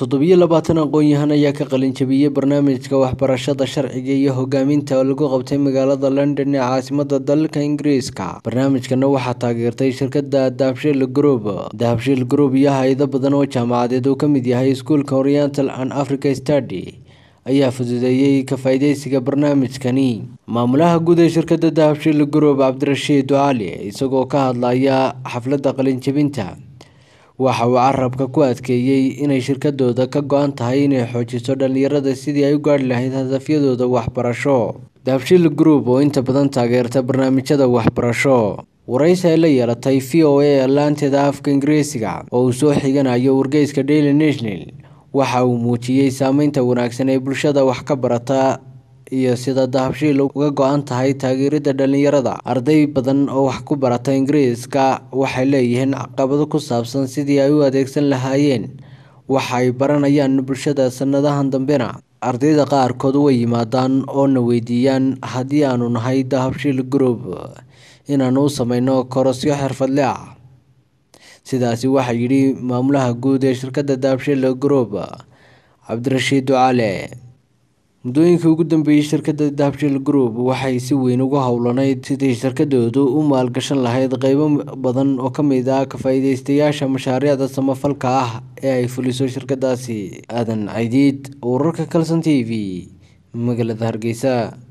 toddobiyo labaatan aqoon-yahan ayaa ka qalin jabiyey barnaamijka waxbarashada sharciga iyo hogaaminta oo lagu qabtay magaalada london ee caasimada dalka ingiriiska barnaamijkana waxaa taageertay shirkada dahabshiil group dahabshiil group iyo hay-ado badan oo jaamacadeed uu ka mid yahay iskuulka oriental and africa study ayaa fududeeyey ka faa-ideysiga barnaamijkani maamulaha guud ee shirkada dahabshiil group cabdirashiid cali isagoo ka hadlaya xafladda qalinjabinta waxa uu carabka ku adkeeyey inay shirkadooda ka go-an tahay inay xoojiso dhalinyarada sidii ay u gaarhi lahayd hadafyadooda waxbarasho dahabshiil group oo inta badan taageerta barnaamijyada waxbarasho waraysi ay la yeelatay v o a laanteeda afka ingiriisiga oo uu soo xiganayo wargeyska daily national waxa uu muujiyey saameynta wanaagsan ee bulshada wax ka barata iyo sida dahabshiil uga go-an tahay taageerida dhalinyarada arday badan oo wax ku barata ingiriiska waxay leeyihiin caqabado ku saabsan sidii ay u adeegsan lahaayeen waxa ay baranayaan bulshada sanadahan dambena ardayda qaarkood way yimaadaan oo na weydiiyaan haddii aanu nahay dahabshiil group inaanu u sameyno korosyo xirfadle ah sidaasi waxaa yidhi maamulaha guud ee shirkadda dahabshiil group cabdirashiid ducale muddooyinkii ugu dambeeyey shirkadda dahabshiil group waxay si weyn ugu howlanayd sidii shirkadoodu u maalgashan lahayd qeybo badan oo ka mid ah ka-faa-ideystayaasha mashaariicda samafalka ah ee ay fuliso shirkadaasi aadan caydiid wararka kalson t v magaalada hargeysa